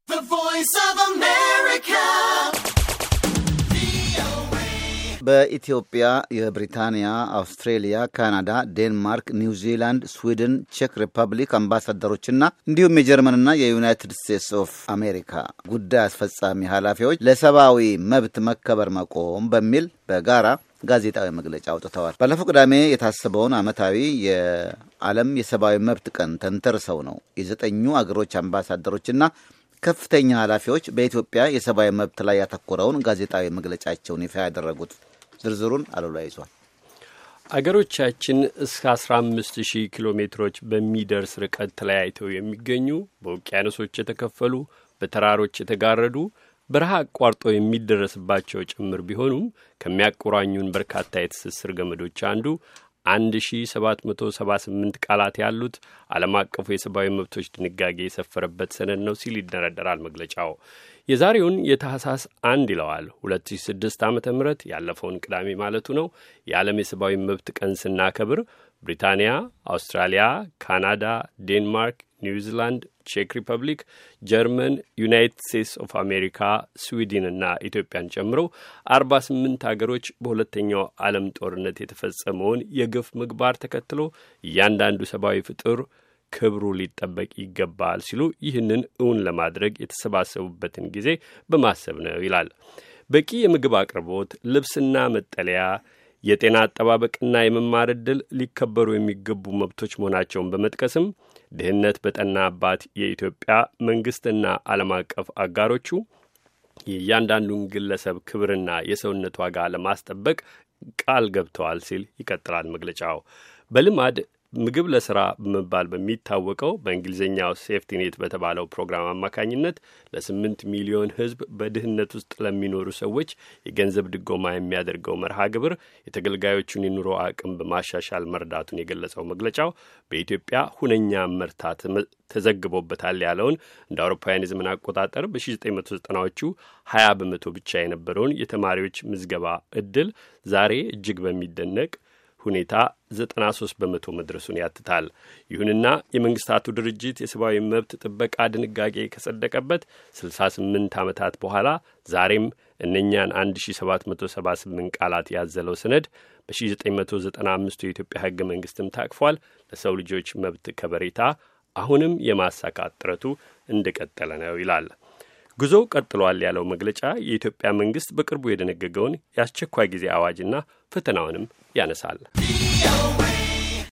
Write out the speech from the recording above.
voice of America. በኢትዮጵያ የብሪታንያ፣ አውስትሬሊያ፣ ካናዳ፣ ዴንማርክ፣ ኒውዚላንድ፣ ስዊድን፣ ቼክ ሪፐብሊክ አምባሳደሮችና እንዲሁም የጀርመንና የዩናይትድ ስቴትስ ኦፍ አሜሪካ ጉዳይ አስፈጻሚ ኃላፊዎች ለሰብአዊ መብት መከበር መቆም በሚል በጋራ ጋዜጣዊ መግለጫ አውጥተዋል። ባለፈው ቅዳሜ የታሰበውን ዓመታዊ የዓለም የሰብአዊ መብት ቀን ተንተርሰው ነው የዘጠኙ አገሮች አምባሳደሮችና ከፍተኛ ኃላፊዎች በኢትዮጵያ የሰብአዊ መብት ላይ ያተኮረውን ጋዜጣዊ መግለጫቸውን ይፋ ያደረጉት። ዝርዝሩን አሉላ ይዟል። አገሮቻችን እስከ 15 ሺህ ኪሎ ሜትሮች በሚደርስ ርቀት ተለያይተው የሚገኙ በውቅያኖሶች የተከፈሉ በተራሮች የተጋረዱ በረሃ አቋርጦ የሚደረስባቸው ጭምር ቢሆኑም ከሚያቆራኙን በርካታ የትስስር ገመዶች አንዱ 1778 ቃላት ያሉት ዓለም አቀፉ የሰብአዊ መብቶች ድንጋጌ የሰፈረበት ሰነድ ነው ሲል ይደረደራል መግለጫው። የዛሬውን የታህሳስ አንድ ይለዋል 2006 ዓ ም ያለፈውን ቅዳሜ ማለቱ ነው የዓለም የሰብአዊ መብት ቀን ስናከብር ብሪታንያ፣ አውስትራሊያ፣ ካናዳ፣ ዴንማርክ፣ ኒውዚላንድ፣ ቼክ ሪፐብሊክ፣ ጀርመን፣ ዩናይትድ ስቴትስ ኦፍ አሜሪካ፣ ስዊድን እና ኢትዮጵያን ጨምሮ አርባ ስምንት አገሮች በሁለተኛው ዓለም ጦርነት የተፈጸመውን የግፍ ምግባር ተከትሎ እያንዳንዱ ሰብአዊ ፍጡር ክብሩ ሊጠበቅ ይገባል ሲሉ ይህንን እውን ለማድረግ የተሰባሰቡበትን ጊዜ በማሰብ ነው ይላል። በቂ የምግብ አቅርቦት፣ ልብስና መጠለያ የጤና አጠባበቅና የመማር ዕድል ሊከበሩ የሚገቡ መብቶች መሆናቸውን በመጥቀስም ድህነት በጠናባት የኢትዮጵያ መንግሥትና ዓለም አቀፍ አጋሮቹ የእያንዳንዱን ግለሰብ ክብርና የሰውነት ዋጋ ለማስጠበቅ ቃል ገብተዋል ሲል ይቀጥላል መግለጫው። በልማድ ምግብ ለስራ በመባል በሚታወቀው በእንግሊዝኛው ሴፍቲኔት በተባለው ፕሮግራም አማካኝነት ለስምንት ሚሊዮን ሕዝብ በድህነት ውስጥ ለሚኖሩ ሰዎች የገንዘብ ድጎማ የሚያደርገው መርሃ ግብር የተገልጋዮቹን የኑሮ አቅም በማሻሻል መርዳቱን የገለጸው መግለጫው በኢትዮጵያ ሁነኛ መርታ ተዘግቦበታል ያለውን እንደ አውሮፓውያን የዘመን አቆጣጠር በ1990ዎቹ 20 በመቶ ብቻ የነበረውን የተማሪዎች ምዝገባ እድል ዛሬ እጅግ በሚደነቅ ሁኔታ 93 በመቶ መድረሱን ያትታል። ይሁንና የመንግስታቱ ድርጅት የሰብአዊ መብት ጥበቃ ድንጋጌ ከጸደቀበት 68 ዓመታት በኋላ ዛሬም እነኛን 1778 ቃላት ያዘለው ሰነድ በ1995 የኢትዮጵያ ሕገ መንግስትም ታቅፏል። ለሰው ልጆች መብት ከበሬታ አሁንም የማሳካት ጥረቱ እንደቀጠለ ነው ይላል። ጉዞው ቀጥሏል ያለው መግለጫ የኢትዮጵያ መንግስት በቅርቡ የደነገገውን የአስቸኳይ ጊዜ አዋጅና ፈተናውንም ያነሳል።